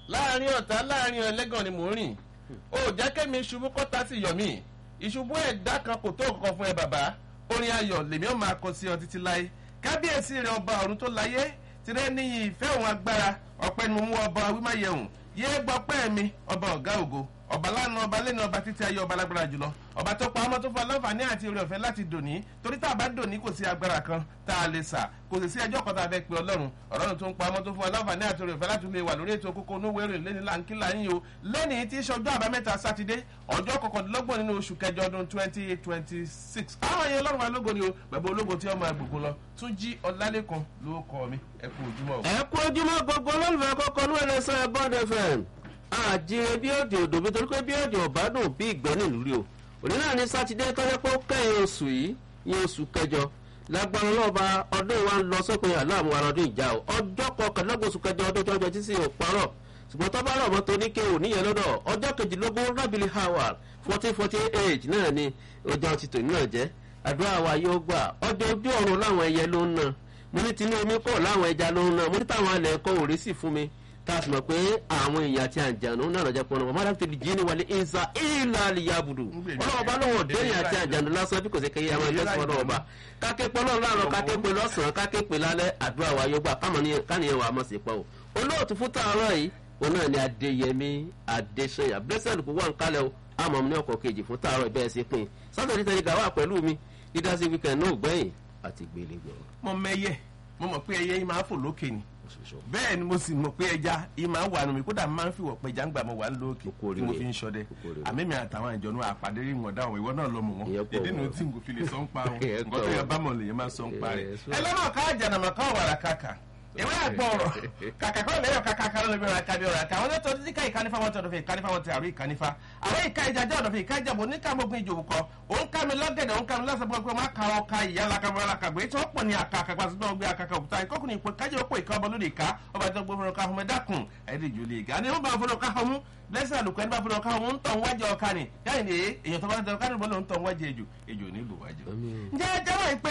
láàrin ọ̀tá láàrin ẹlẹ́gàn ni mò ń rìn ó jẹ́ kẹ́mi ṣubú kọ́ta sí yọ̀ mí ìṣubú ẹ̀dá kan kò tó nǹkan fún ẹ bàbá orin ayọ̀ lèmi ó máa kọ sí ọ títí láé kábíyèsí rẹ ọba ọ̀run tó láyé tirẹ̀ níyì ìfẹ́ òun agbára ọ̀pẹ ni mo mú ọba wímáyẹ̀hùn yé gbọ́ pẹ́ mi ọba ọ̀gá ògo ọba lánàá ọba lẹ́nu ọba títí ayé ọba lágbára jùlọ ọba tó pa ọmọ tó fọ aláǹfààní àti orí ọ̀fẹ́ láti dòní torí tá a bá dòní kò sí agbára kan tá a lè sà kò sì sí ẹjọ́ kan tá a fẹ́ pe ọlọ́run ọlọ́run tó ń pa ọmọ tó fọ aláǹfààní àti orí ọ̀fẹ́ láti lè wà lórí ètò kókó onúwé rìn lẹ́ni láńkílà yín o lẹ́ni tí í ṣe ọjọ́ àbámẹ́ta sátidé ọjọ́ kọkàndínlọ́gbọ̀n nínú oṣù kẹjọ ọdún twenty twenty six àwọn ẹ̀yẹ ọlọ́run wa lógo ni o bàbá ológo tí ọmọ àgbègbè lọ tún jí ọlálẹ́kan ló kọ mi ẹ kú ojúmọ́ o. ẹ kú ojúmọ́ gbogbo olólùfẹ́ kọ́kọ́ ní ẹlẹ́sẹ̀ bond fm àjíire bí òjò òdò bí torí pé bí òjò ọ̀bádùn bí ìgbẹ́ nílùú rí o òní náà ní sátidé tọ́jọ́ pé ó kẹ́yìn oṣù yìí ní oṣù kẹjọ lágbára ọlọ́ọ̀ba ọdún wa ń lọ sópin aláàmú ara ọdún ìjà o ọjọ́ kọkànlélọ́gbọ̀n oṣù kẹjọ ọdún tọ́jọ́ tí sì ò parọ́ ṣùgbọ́n tọ́ bá rọ̀ mọ́ tó ní kéwò níyẹn lọ́dọ̀ ọjọ́ kejìlélógún rábìlì howard fourteen forty eight náà ni ọjọ́ ti tòní náà jẹ́ àdúrà wa yóò gbà ọjọ́ ojú ọ̀run láwọn ẹyẹ ló ń ná mo ní tinú omi kọ̀ láwọn ẹja ló ń ná mo ní táwọn alẹ̀ ẹ̀kọ́ òré sì fún mi tá a sì mọ̀ pé àwọn èèyàn àti àjànú náà lọ́jọ́ pọ́n náà mọ́tàkì tẹ̀lé jí ni wàlẹ̀ ìzà ìlà àlìyàbùdù ọlọ́wọ́ bá lọ́wọ́ dẹ́yìn àti àjànú lásán bí kò sí kéye àwọn ẹgbẹ́ sọ́wọ́ náà ọba káképe náà láàárọ̀ káképe lọ́sàn-án káképe lálẹ́ àdúrà wa yóò gbà káníyàn wà mọ̀ sí pọ̀ o olóòtú fún tààrọ̀ yìí òun náà ni adéyẹmí adéṣẹyà blessed kò wà ń kálẹ̀ o àmọ́ ní ọkọ̀ kejì fún tààrọ̀ ìbẹ́ẹ̀ sí pin sátọ̀dí tẹ̀lé gàwá pẹ̀lú mi dídásí wíkẹ̀ndì náà gbẹ̀yìn àti gbélégbọ̀. mo mẹyẹ mo mọ̀ pé ẹyẹ yìí máa fò lókè ni bẹ́ẹ̀ ni mo sì mọ̀ pé ẹja yìí máa wà nù mí kódà máa ń fi wọ̀pẹ̀ ẹja ń gbà mọ́ wà lókè tí mo fi ń ṣọdẹ àmì mi àtàwọn ìjọ̀nù àpàdé rí wọn dáhùn ìwọ náà lọ mọ̀ wọn ìdí nu tí n kò fi lè sọ ń pa wọn nǹkan tó yẹ bá mọ̀ lèyìn máa sọ ń pa rẹ̀ ẹ lọ́nà ká àjànàmọ̀ ká wàrà kàkà ìwé àgbọ̀ ọ̀rọ̀ kàkà kọ́ lẹ́yọ̀ kàkà kan lóbi ọ̀rọ̀ àkàbí ọ̀rọ̀ àkà àwọn tó ti ká ìkánífà wọn tó ọ̀dọ̀fẹ̀ ìkánífà wọn ti àrùn ìkánífà àwọn ìka ìjàjẹ́ ọ̀dọ̀fẹ̀ ìka ìjàbọ̀ oníkàmọ́gun ìjòwò kọ òun ká mi lọ́gẹ̀dẹ̀ òun ká mi lọ́sẹ̀ pé má ka ọkà ìyá lakabọ̀ lakàgbé tí wọ́n pọ̀ ní àkà àkàgbà sí náà gbé àkàkà òkúta ìkọkùnrin ìpè kájẹ́ òpó ìka ọba lóde ìka ọba tó gbé fúnra ká ọmọ ẹ̀dákùn ẹ̀ẹ́dẹ̀jọ́ lè ga ni wọ́n bá fúnra ká ọmú lẹ́sẹ̀ àlùkò ẹni bá fúnra ká ọmú ń tọ̀ wájú ọkà ni yáà ní èèyàn tó bá ń tọ̀ ká níbo ló ń tọ̀ wájú ejò ejò ní ìlú wájú. ǹjẹ́ ẹ jẹ́wọ́ ìpè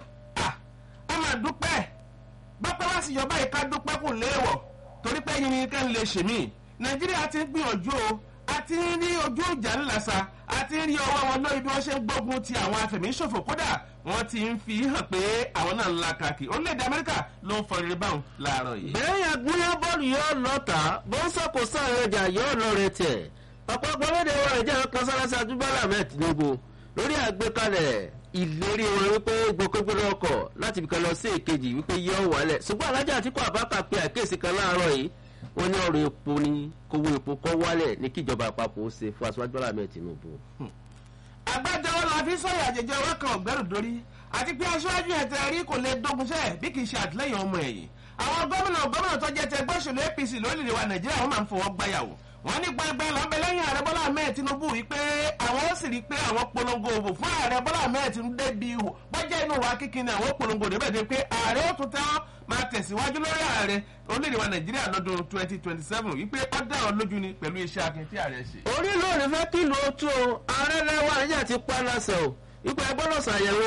a máa dúpẹ́ bọ́pẹ́ wá sí yọba ìka dúpẹ́ kò léèwọ̀ torí pé yín ni ká ń lè ṣèmí nàìjíríà ti ń gbìyànjú o a ti ń rí ojú ìjà ńlása a ti ń rí ọwọ́ wọn lórí bí wọ́n ṣe ń gbógun ti àwọn afẹ̀míṣòfò kódà wọ́n ti ń fi hàn pé àwọn náà ń la kàkì orílẹ̀-èdè amẹ́ríkà ló ń fọrẹ́rẹ́ báwọn láàárọ̀ yìí. bẹ́ẹ̀ àgúnyán bọ́ọ̀lù yóò lọ́ta bó ń sọ̀kò sáàrin ọjà yóò lọ rẹ tẹ̀ ọ̀pọ̀pọ̀ lédè wọn ìjà kan sáráṣá dúbọ́lá mẹ́ẹ̀ tinubu lórí àgbékalẹ̀ ìlérí wọn wípé gbogbogbò ọkọ̀ láti ibìkan lọ sí èkejì wípé yọ wálẹ̀ ṣùgbọ́n alájà àtìkú àbákà pé àkíyèsí kan láàárọ̀ yìí wọ́n ní ọ̀rọ̀ epo ní kówó epo kọ́ wálẹ̀ ní kíjọba àpapọ̀ ó ṣe fún aṣáájú alámẹ̀ tinubu. àgbájọwọ́ la fi sọ̀rọ̀ àjẹjẹ ọwọ́ kan ọ̀gbẹ́rù dórí àti pé aṣáájú ẹ̀ tẹ́ rí kò lè dógunṣẹ́ bí kì í ṣe àtìlẹ́yìn ọmọ ẹ̀yìn àwọn gómìnà gómìnà tó jẹ́ tẹgbẹ́ òṣèlú apc lórílẹ̀ wa nàìjíríà wọ́n máa ń fọwọ́ gbáyàwó wọ́n ní gbẹgbẹ lọ́bẹ̀ lẹ́yìn ààrẹ bọ́lá ahmed tinubu wípé àwọn ó sì rí i pé àwọn polongo òbò fún ààrẹ bọ́lá ahmed tinubu débi ihò bọ́jẹ́ inú wa kíkín ni àwọn polongo débẹ̀ dé pé ààrẹ ó tún tẹ́wọ́ máa tẹ̀síwájú lórí ààrẹ orílẹ̀-èdè wa nàìjíríà lọ́dún twenty twenty seven wípé ó dá ọ lójú ni pẹ̀lú iṣẹ́ akin tí ààrẹ ṣe. orí lóòrè fẹ́ kìlọ̀ otu o ààrẹ lẹ́wọ̀n àyà ti pa lásẹ̀ o wípé ẹgbọ́dọ̀ ṣàyẹ̀wò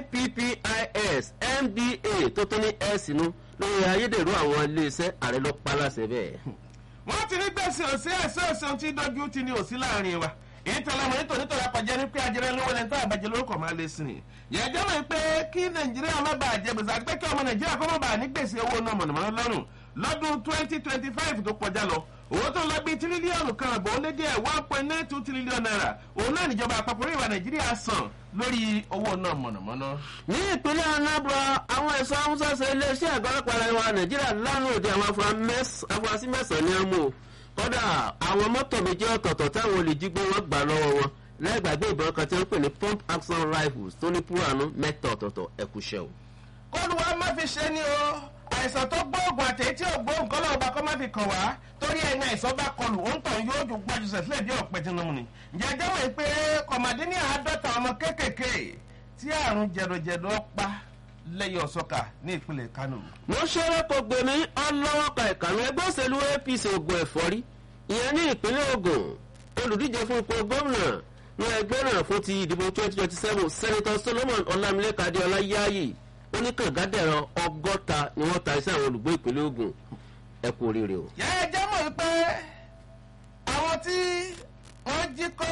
ippis mba tó tó ní s inú lórí ayédèrú àwọn iléeṣẹ́ ààrẹ ló pa láṣẹ bẹ́ẹ̀ wọ́n ti ní gbèsè òsì ẹ̀sẹ̀ òsì tí dọ́jú ti ní òsì láàrin wa èyí tẹ̀lé ọmọ nítorí nítorí apàjẹ́ ní pé ajẹ́rẹ́ lówó lẹ́ni tó àbàjẹ́ lórúkọ máa lé sí ni. yẹ̀jẹ̀ mọ̀ pé kí nàìjíríà má bàa jẹ gbèsè àti pé kí ọmọ nàìjíríà kọ́ má bàa ní gbèsè owó náà mọ̀nàmọ́ná lọ́rùn lọ́dún twenty twenty five tó kọjá lọ owó tó lọ bí tírílíọ̀nù kan àbọ̀ ó lé díẹ̀ one point nine two trillion naira òun náà níjọba àpapọ̀ orí ìwà nàìjíríà san lórí owó náà mọ̀nàmọ́ná. ní ìpínlẹ̀ anambra àwọn ẹ̀ṣọ́ haúsá iléeṣẹ́ àgọ́ ọlọ́pàá ilẹ̀ wa nàìjíríà lánàá òde àwọn afurasí mẹ́sàn-án ní àmú kódà àwọn mọ́tò méjì ọ̀tọ̀ọ̀tọ̀ táwọn olùjígbé wọn gbà lọ́wọ́ wọn lẹ́gbàgbé ìbọn kan tí wọ́n pè ní pump action rifles tó ní púránù mẹ́ta ọ̀tọ̀ọ̀tọ̀ ẹ̀kúṣẹ́ o. kóluwa má fi ṣe ni o àìsàn tó gbóògùn àtẹ̀yí tí ò gbóògùn kọ́ lọ́wọ́ bá kọ́ má fi kàn wá torí ẹni àìsàn bá kọlù ó ń tàn yóò ju gbajúsẹ̀ sílẹ̀ bí ọ̀pẹ tinubu ni. ǹjẹ́ ẹjọ́ mọ̀ pé kọ̀mọ̀dé ní àádọ́ta ọmọ kéékèèké tí àrùn jẹ̀dọ̀jẹ̀dọ̀ pa lẹ́yìn ọ̀sọ́kà ní ìpínlẹ̀ kánò. mo ṣeré kò gbèmí ọlọ́wọ́ka ìkànnì ẹgbẹ́ òṣèlú apc ogun ẹ̀fọ́rí ìyẹn ní ìpínlẹ̀ ogun olùdíje fún ipò gómìnà ní ẹgbẹ́ náà fún ti ìdìbò twenty twenty seven senator solomon ọlámilẹ́ka adéọlá yáàyè oníkàngádẹ̀rọ ọgọ́ta ni wọ́n ta iṣẹ́ àwọn olùgbé ìpínlẹ̀ ogun ẹ kú oríire o. yẹ ẹ jẹ́ mọ̀ pé àwọn tí wọ́n jí kọ́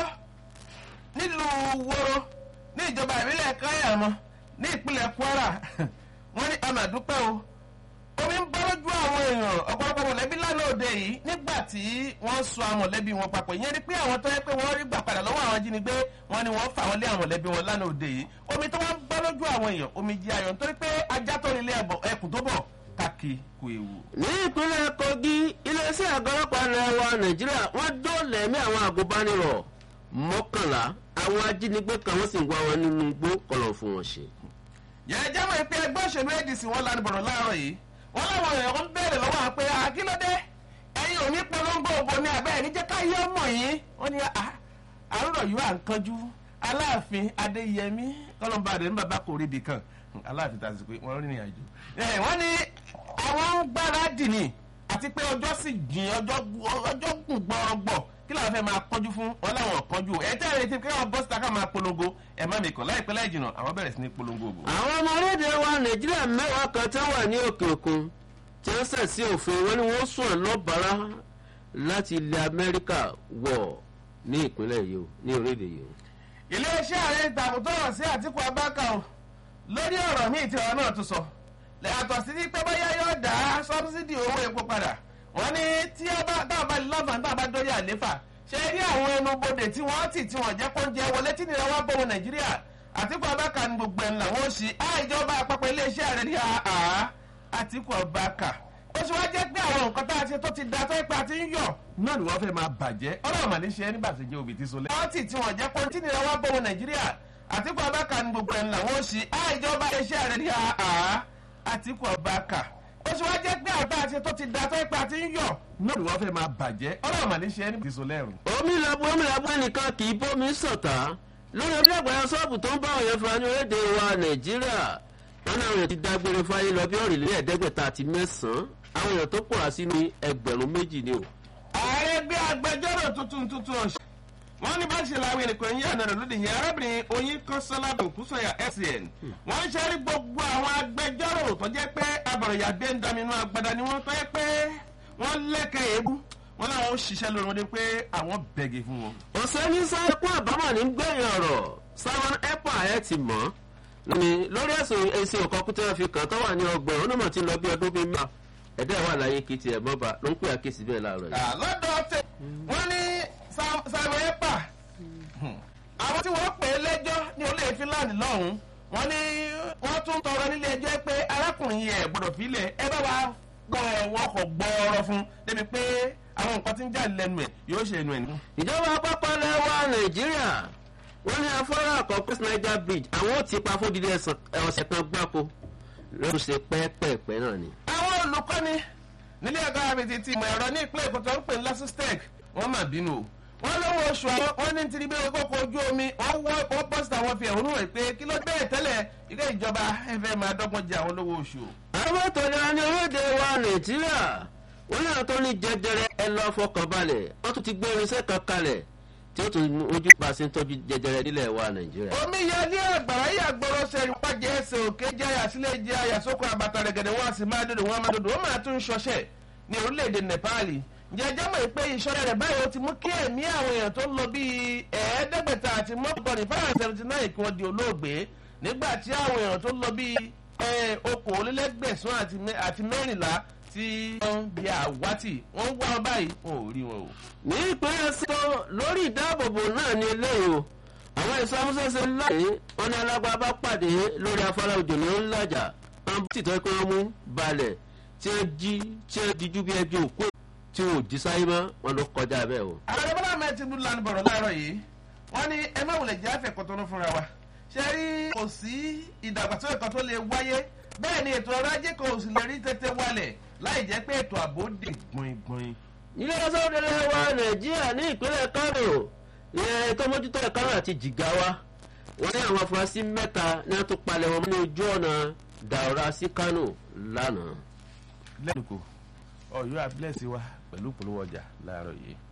nílùú woro ní ìjọba ìbílẹ̀ káyàmọ́ ní ìpínlẹ̀ kwara wọ́n ní amàdúpẹ́ o omi ń bọ́ lójú àwọn èèyàn ọ̀pọ̀lọpọ̀ mọ̀lẹ́bí lánàá òde yìí nígbà tí wọ́n so àwọn mọ̀lẹ́bí wọn papọ̀ ìyẹn ni pé àwọn tó yẹ pé wọ́n rí gbà padà lọ́wọ́ àwọn ajínigbé wọn ni wọ́n fà wọ́n lé àwọn mọ̀lẹ́bí wọn lánàá òde yìí omi tó wọ́n ń bọ́ lójú àwọn èèyàn omi jí ayọ̀ nítorí pé ajá tó nílé ẹkùn tó bọ̀ káàkì kò ewu. ní ìpínlẹ̀ kogi iléeṣẹ́ àgọ́ ọlọ́pàá ilẹ̀ wa nàìjíríà wọ́n dóòlà ẹ̀mí àwọn àgùnbánirọ̀ mọ́kànlá àwọn ajínigbé kan wọ́n sì ń wá wọn nínú igbó kọlọ̀ fún wọn ṣe. yẹn jẹ́ mọ̀ pé ẹgbẹ́ òṣèlú adc wọn lanu bọ̀rọ̀ láàárọ̀ yìí wọ́n láwọn èèyàn ń bẹ̀rẹ̀ lọ́wọ́ àwọn pé àkílódé ẹ̀yin ò ní polongo òbò ní abẹ́ ẹ̀ní jẹ́ ká yé ọmọ yìí wọ́n ní àárọ̀ yìí à ń kanjú aláàfin adéyẹmí kọ́lọ́mbà rẹ̀ ní bàbá kò rí ibì kan aláàfin tàbí pé wọ́n rìnrìn àjò wọ́n ní àwọn ń gbáradì ni àti pé ọjọ́ sì jìn ọjọ́ gùn gbọ́rọ̀gbọ̀ kí làwọn fẹ́ máa kọjú fún wọn láwọn kọjú ẹ tẹ́ ẹ retí kí wọ́n bọ́ síta ká máa polongo ẹ má mi kàn láìpẹ́ láì jìnnà àwọn bẹ̀rẹ̀ sí ní polongo òbò. àwọn ọmọ orílẹ̀-èdè wa nàìjíríà mẹ́wàá kan tí wọ́n wà ní òkè òkun tí wọ́n sẹ̀ sí òfin wọn ni wọ́n sùn lọ́bàárà láti ilẹ̀ amẹ́ríkà wọ̀ ní ìpínlẹ̀ yìí o ní orílẹ̀ yìí o. iléeṣẹ́ ààrẹ ìtàkùn tó hàn sí àtìkù abáka o lórí ọ̀rọ̀ míì tí ọ̀rọ̀ náà tún sọ yàtọ̀ sí pé bóyá yóò dá sọ́bsidì owó epo padà wọ́n ní tí táwọn bá lọ́fà táwọn bá dórí àléfà ṣe rí àwọn ẹnubodè tí wọ́n tì tí wọ́n jẹ́ kó ń jẹ wọlé tí nira wá bọ̀wọ̀ nàìjíríà àtìkù abáka ní gbogbo ẹ̀ làwọn ó ṣí àìjọba àpapọ̀ iléeṣẹ́ ààrẹ ní àá àtìkù abáka ó ṣe wá jẹ́ pé àwọn nǹkan tá a ṣe tó ti da tó ipa ti ń yọ̀ náà ni wọ́n fẹ́ máa bàjẹ́ ọlọ́run mà ní ṣe nígbà tí jẹ́ òbí ti so lẹ́. wọ́n tì tí wọ́n jẹ́ kó tí nira wá bọ̀wọ̀ nàìjíríà àtìkù abáka ní gbogbo ẹ̀ làwọn ó ṣí àìjọba iléeṣẹ́ ààrẹ ní àá àtìkù abáka ó ṣe wá jẹ́ pé àbá àti tó ti da tó ipa ti ń yọ̀ náà ni wọ́n fẹ́ máa bàjẹ́ ọlọ́run mà ní ṣe nígbà tí so lẹ́rù. omi làbú omi làbú ẹnìkan kì í bómi sọ̀tà lórí ọdún àgbàyà sọ́ọ̀bù tó ń bá òye fún ní orílẹ̀-èdè wa nàìjíríà wọn náà yẹn ti dágbére fáyé lọ bí ọ̀rìnlẹ̀ ẹ̀ẹ́dẹ́gbẹ̀ta àti mẹ́sàn-án àwọn èèyàn tó pòrà sí ní ẹgbẹ̀rún méjì ni o. ààrẹ gbé agbẹjọ́rò tuntun tuntun ọ̀ṣẹ́ wọ́n ní bá ṣe làwọn ènìyàn yín àná rẹ̀ lóde yẹn arábìnrin oyin kọ́sọ́lá bòkúsọ̀yà scn wọ́n ń ṣẹ́rí gbogbo àwọn agbẹjọ́rò tó jẹ́ pé abọ̀rọ̀yà gbé ń daminú agbada ni wọ́n tó yẹ pé wọ́n lẹ́kẹ̀ èébú wọ́n láwọn ó ṣiṣẹ́ lórí wọn dé pé àwọn bẹ̀gẹ̀ fún wọn. ọ̀sẹ̀ ní sáyẹ́kún àbámọ̀ ní gbẹ̀yìn ọ̀rọ̀ simon epa ẹ̀ ti mọ̀ ní lórí ẹ̀sùn èsì ọ̀kọ́kú tí wọ́n fi kàn tó wà ní ọgbọ̀n onímọ̀ tí ń lọ bí ọdún bíi mẹ́ta ẹ̀dá wà láyé kí tiẹ̀ mọ́ba ló ń pè àkíyèsí bẹ́ẹ̀ láàárọ̀ yìí. lọ́dọ̀ tẹ wọ́n ní simon epa àwọn tí wọ́n pè é lẹ́jọ́ ní olóyè finland lọ́hùn-ún wọ́n ní wọ́n tún tọrọ nílé ẹjọ́ pé arákùnrin yẹn gbọ́dọ̀ fílẹ̀ ẹ bá wa gbọ́ ẹ̀wọ̀n ọkọ̀ gbọ́ọ̀rọ̀ fún débi pé àwọn nǹkan tí ń jáde lẹ́nu ẹ̀ yóò ṣe ẹnu ẹ̀ ní. ìjọba àpapọ̀ lẹ́wà nàìjíríà wọ́n ní afárá àkọ́kọ́ niger bridge àwọn ò ti pa fódìdí ọ̀sẹ̀ kan gbáko lóṣù ṣe pẹ́ẹ́pẹ́ẹ́pẹ́ náà ni. àwọn olùkọ́ni nílé ẹ̀kọ́ àbètì ti ìmọ̀ ẹ̀rọ ní ìpínlẹ̀ èkó tó ń pè ní lasustec wọ́n mà bínú o wọ́n lówó oṣù àwọn wọ́n ní tìrí bí kókó ojú omi wọ́n wọ́ wọ́n pọ́sítà wọn fi ẹ̀hónú rẹ̀ pé kí ló bẹ́ẹ̀ tẹ́lẹ̀ ilé ìjọba ẹ̀fẹ̀ máa dọ́gbọ́n jẹ àwọn lówó oṣù o. àwọn ètò ìlera ní orílẹ̀-èdè wa nàìjíríà wọ́n ní àwọn tó ní jẹjẹrẹ ẹ lọ fọkàn balẹ̀ wọ́n tún ti gbé irinṣẹ́ kan kalẹ̀ tí ó tún ojú bá a ṣe ń tọ́jú jẹjẹrẹ nílẹ̀ wa nàìjíríà. omi yẹ ní àgbàrá yà gbọ́rọ̀ ṣe ìpàjẹ́ ẹsẹ̀ òkè jẹ́ àyàsílẹ̀ jẹ́ àyàsókò àbàtà rẹ̀gẹ̀dẹ̀ wọn sì máa dòdò wọn máa dòdò wọn máa tún ṣọṣẹ́ ní orílẹ̀-èdè nepal jẹjẹ́ mọ̀ pé ìṣọ́rẹ́ rẹ̀ báyìí ó ti mú kí ẹ̀mí àwọn èèyàn tó ń lọ bíi ẹ̀ẹ́dẹ́gbẹ̀ta àti mọ́kànlá five seventy nine kí wọ́n di olóògbé nígbà tí àwọn èèyàn tó ń lọ bíi okòólélẹ́gbẹ̀sán àti mẹ́rìnlá tí wọ́n di àwátì wọ́n wá ọ báyìí wọn ò rí wọn o. ní ìpínlẹ̀ sọ lórí ìdáàbòbò náà ní eléyìí o àwọn èso amúṣẹ́ṣe láàyè wọn ní alágbá bá pàdé lórí afárá òjò ní ńlájà wọn bá tìtọ́ pé wọ́n mú balẹ̀ tí wọ́n jí tí wọ́n dijú bí ẹbí òkú tí wọn ò jí sáyé mọ́ wọn ló kọjá bẹ́ẹ̀ o. ààrẹ bọ́lá ahmed tinubu lanu bọ̀rọ̀ láàárọ̀ yìí wọ́n ní ẹ má wulẹ̀ jẹ́ àfẹ́kọ̀tọ́nú fúnra wa ṣe rí kò sí ìdàgbàsókè kan tó lè wáyé bẹ́ẹ̀ ni ètò ọrọ̀ ajé kan ò sì lè rí tètè wálẹ̀ láì jẹ́ pé ètò ààbò dè gbọ̀ngbọ̀n. ilé ẹjọ́ òdòdó wa nàìjíríà ní ìpínlẹ̀ kánò ìyẹn ètò mójútó ẹ̀kánò àti jìgáwá wọ́n ní àwọn afurasí mẹ́ta ní wọ́n tún palẹ̀ wọn ní ojú ọ̀nà dàrá sí kánò lánàá. lẹ́nu kò ọ̀yọ́ àbílẹ̀ sí wa pẹ̀lú ìpolówó ọjà láàárọ̀ yìí.